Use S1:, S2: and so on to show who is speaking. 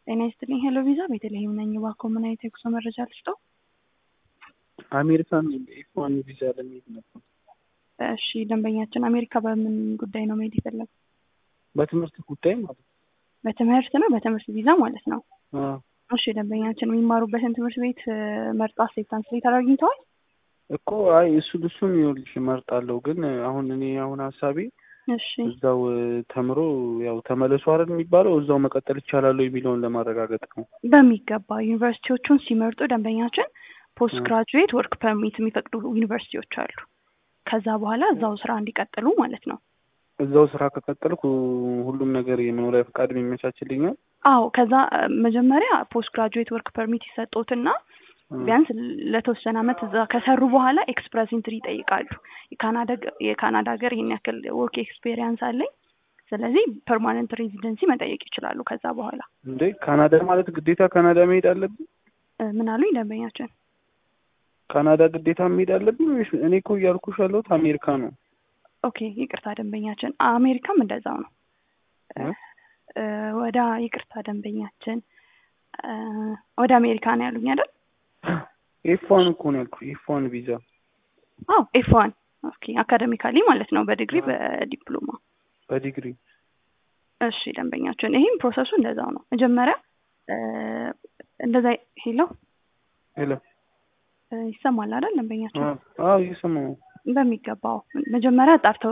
S1: ጤና ይስጥልኝ ሄሎ ቪዛ ቤተልሔም ነኝ። እባክዎ ምን አይነት የጉዞ መረጃ ልስጠው?
S2: አሜሪካን ኤፍ ዋን ቪዛ ለመሄድ ነበር።
S1: እሺ ደንበኛችን አሜሪካ በምን ጉዳይ ነው መሄድ የፈለገው?
S2: በትምህርት ጉዳይ ማለት ነው።
S1: በትምህርት ነው በትምህርት ቪዛ ማለት ነው።
S2: አዎ።
S1: እሺ ደንበኛችን የሚማሩበትን ትምህርት ቤት መርጦ አክሴፕታንስ ሌተር አግኝተዋል?
S2: እኮ አይ እሱ እሱን ይኸውልሽ እመርጣለሁ፣ ግን አሁን እኔ አሁን ሀሳቤ
S1: እሺ
S2: እዛው ተምሮ ያው ተመለሱ አይደል የሚባለው እዛው መቀጠል ይቻላል የሚለውን ለማረጋገጥ ነው።
S1: በሚገባ ዩኒቨርሲቲዎቹን ሲመርጡ ደንበኛችን ፖስት ግራጁዌት ወርክ ፐርሚት የሚፈቅዱ ዩኒቨርሲቲዎች አሉ። ከዛ በኋላ እዛው ስራ እንዲቀጥሉ ማለት ነው።
S2: እዛው ስራ ከቀጠልኩ ሁሉም ነገር የመኖሪያ ፈቃድ ይመቻችልኛል።
S1: አዎ ከዛ መጀመሪያ ፖስት ግራጁዌት ወርክ ፐርሚት ይሰጡትና ቢያንስ ለተወሰነ አመት እዛ ከሰሩ በኋላ ኤክስፕረስ ኢንትሪ ይጠይቃሉ። የካናዳ የካናዳ ሀገር ይሄን ያክል ወርክ ኤክስፔሪየንስ አለኝ፣ ስለዚህ ፐርማነንት ሬዚደንሲ መጠየቅ ይችላሉ። ከዛ በኋላ
S2: እንዴ ካናዳ ማለት ግዴታ ካናዳ መሄድ አለብኝ?
S1: ምን አሉኝ ደንበኛችን?
S2: ካናዳ ግዴታ መሄድ አለብኝ ወይስ? እኔ እኮ እያልኩሽ ያለሁት አሜሪካ ነው።
S1: ኦኬ ይቅርታ ደንበኛችን፣ አሜሪካም እንደዛው ነው። ወደ ይቅርታ ደንበኛችን፣ ወደ አሜሪካ ነው ያሉኝ አይደል?
S2: ኤፍ ዋን እኮ ነው ያልኩሽ። ኤፍ ዋን ቪዛ።
S1: አዎ ኤፍ ዋን ኦኬ። አካደሚካሊ ማለት ነው፣ በዲግሪ በዲፕሎማ
S2: በዲግሪ።
S1: እሺ ደንበኛችን፣ ይህም ፕሮሰሱ እንደዛው ነው። መጀመሪያ እንደዛ ሄሎ
S2: ሄሎ፣
S1: ይሰማል አይደል ደንበኛችን?
S2: አዎ እየሰማሁ ነው።
S1: በሚገባው መጀመሪያ ጣርተው